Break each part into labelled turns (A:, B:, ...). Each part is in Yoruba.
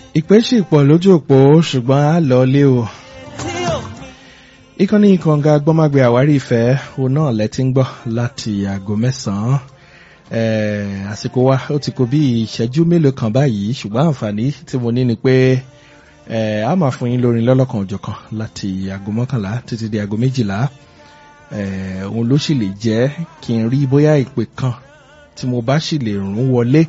A: ìpè sì pọ̀ lójú òpó ṣùgbọ́n a lọ lé o. ìkànnì ìkànga gbọ́mágbé àwárí ìfẹ́ òun náà lẹ́tí ń gbọ́ láti aago mẹ́sàn-án àsìkò wa ó ti kó bí ìṣẹ́jú mélòó kan báyìí ṣùgbọ́n àǹfààní tí mo ní ni pé a máa fún yín lórin lọ́lọ́kan òjọ̀kan láti aago mọ́kànlá títí di aago méjìlá òun ló sì lè jẹ́ kí n rí bóyá ìpè kan tí mo bá sì lè rún wọlé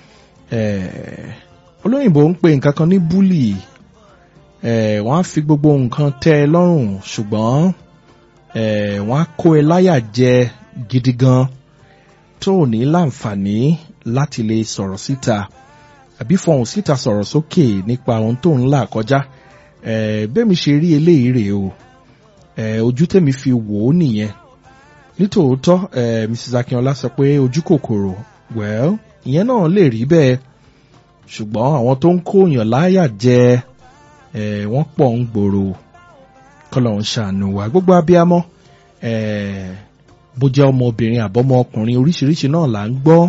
A: olóyìnbó ń pe nǹkan kan ní búlì wọ́n á fi gbogbo nǹkan tẹ́ ẹ lọ́rùn ṣùgbọ́n wọ́n á kó ẹ láyà jẹ gidi gan tó ò ní láǹfààní láti lè sọ̀rọ̀ síta àbí fọhùn síta sọ̀rọ̀ sókè nípa ohun tó ń là kọjá bẹ́ẹ̀mi ṣe rí eléyìí rèé o ojú tèmi fi wò ó nìyẹn nítòótọ́ Mrs. Akínọlá sọ pé ojú kòkòrò well ìyẹn náà lè rí bẹ́ẹ̀ ṣùgbọ́n àwọn tó ń kóyàn láyà jẹ wọ́n pọ̀ ń gbòòrò kọ́lọ̀ ń ṣàánú wa gbogbo abiyamọ bó jẹ́ ọmọbìnrin àbọ́mọ ọkùnrin oríṣiríṣi náà là ń gbọ́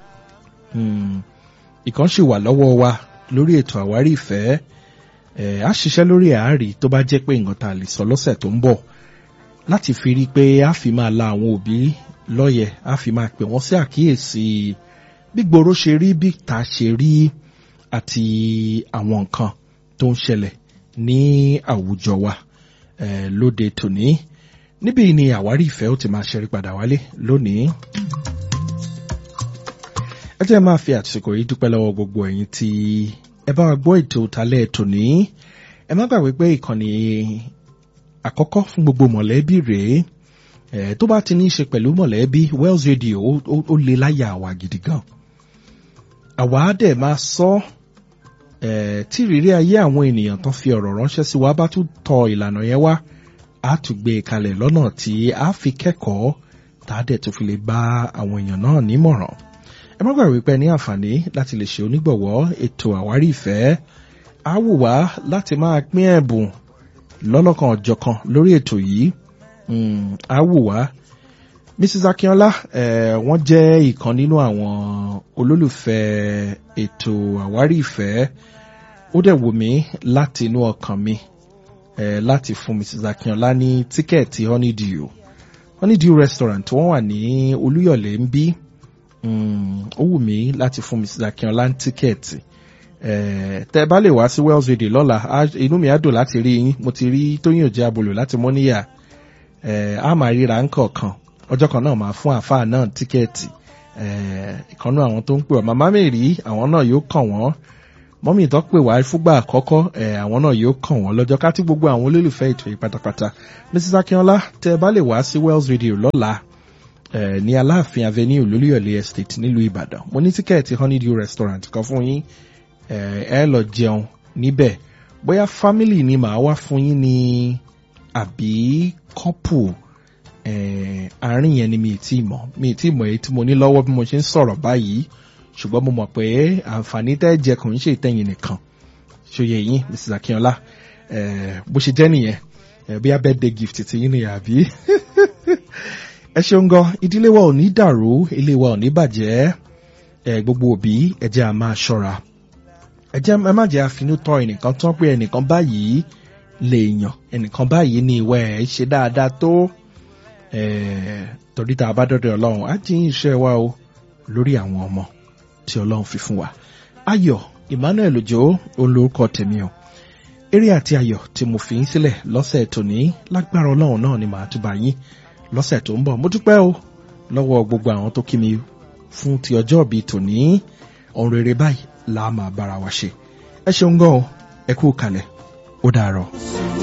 A: ìkan sì wà lọ́wọ́ wa lórí ètò àwárí ìfẹ́ a ṣiṣẹ́ lórí àárí tó bá jẹ́ pé nǹkan tá a lè sọ lọ́sẹ̀ tó ń bọ̀ láti fi rí i pé a fi máa la àwọn òbí lọ́yẹ̀ a fi máa pè wọ́n sí àkíyèsí bí gbòòrò ṣe rí bí ta ṣe rí àti àwọn nǹkan tó ń ṣẹlẹ̀ ní àwùjọ wa lóde tòní níbí ni àwárí ìfẹ́ ó ti máa ṣẹ́rí padà wálé lónìí. ẹ jẹ́ máa fi àtìsíkò yìí dúpẹ́ lọ́wọ́ gbogbo ẹ̀yin tí ẹ bá wa gbọ́ ètò ìtàlẹ̀ tòní ẹ má gbàgbé pé ìkànnì àkọ́kọ́ fún gbogbo mọ̀lẹ́bí rèé tó bá ti ní í ṣe pẹ̀lú mọ̀lẹ́bí Wells Radio ó lè láyà àwa gidi gan àwa á dẹ̀ máa sọ tí ìrírí ayé àwọn ènìyàn tó fi ọ̀rọ̀ ránṣẹ́ sí wa bá tún tọ ìlànà yẹn wá á tún gbé e kalẹ̀ lọ́nà tí a fi kẹ́kọ̀ọ́ tá a dẹ̀ tún fi lè bá àwọn èèyàn náà nímọ̀ràn ẹ má gbàgbé pé ní àǹfààní láti lè ṣe onígbọ̀wọ́ ètò àwárí ìfẹ́ á wù wá láti máa pín ẹ̀bùn lọ́lọ́kan ọ̀jọ̀kan lórí ètò yìí á wù wá Mrs. Akínọlá wọ́n jẹ́ ìkan nínú àwọn olólùfẹ́ ètò àwárí ìfẹ́ ó dẹ̀ wù mí láti inú ọkàn mi láti fún Mrs. Akínọlá ní tíkẹ́ẹ̀tì honeydew honeydew restaurant wọ́n wà ní Olúyọ̀lé ń bí ó wù mí láti fún Mrs. Akínọlá ní tíkẹ́ẹ̀tì tẹ́ bá lè wá sí Wells Radio lọ́la inú mi á dùn láti rí yín mo ti rí Tóyìn Òjá Abolò láti Mọ́níyà á máa ríra ń kọ̀ọ̀kan ọjọ́ kan náà máa fún àfáà náà tíkẹ́ẹ̀tì ìkànnú àwọn tó ń pè wá màmá mi rí àwọn náà yóò kàn wọ́n mọ́mí tó pè wá fúgbà àkọ́kọ́ àwọn náà yóò kàn wọ́n lọ́jọ́ ká tí gbogbo àwọn olólùfẹ́ ètò yìí pátápátá Mrs. Akínọlá tẹ́ ẹ bá lè wá sí Wells Radio lọ́la ní Aláàfin Avenue Olúyọ̀lé Estate nílùú Ìbàdàn mo ní tíkẹ́ẹ̀tì Honeydew restaurant kan fún yín ẹ lọ jẹun níbẹ̀ bóyá family ni màá wá fún yín ní àbí couple àárín yẹn ni mi ì tí mọ̀ mi ì tí mọ̀ èyí tí mo ní lọ́wọ́ bí mo ṣe ń sọ̀rọ̀ báyìí ṣùgbọ́n mo mọ̀ pé àǹfààní tẹ́ jẹ kò ń ṣe ìtẹ̀yìn nìkan ṣòye yín Mrs. Akínọlá bó ṣe jẹ́ nìyẹn bí a birthday gift ti yín nìyẹn àbí ẹ ṣeun gan ìdílé wa ò ní dàrú ilé wa ò ní bàjẹ́ gbogbo òbí ẹ jẹ́ a máa ṣọ́ra ẹ jẹ́ ẹ má jẹ́ àfinú tọ́ ẹnìkan tán pé ẹnìkan báyìí lè yàn ẹnìkan báyìí ní ìwà ẹ̀ ṣe dáadáa tó torí tá a bá dọ́dọ̀ ọlọ́run á jí iṣẹ́ wa o lórí àwọn ọmọ tí ọlọ́run fi fún wa. ayọ̀ Emmanuel Òjó olórúkọ tèmi o eré àti ayọ̀ tí mo fi ń sílẹ̀ lọ́sẹ̀ tòní lágbára ọlọ́run náà ni màá túbà yín lọ́sẹ̀ tó ń bọ̀ mo dúpẹ́ o lọ́wọ́ gbogbo àwọn tó kí mi fún ti ọjọ́ ìbí tòní ọ̀run rere báyìí là á máa bára wa ṣe ẹ ṣeun gan o ẹ kú kalẹ̀ ó dàárọ̀.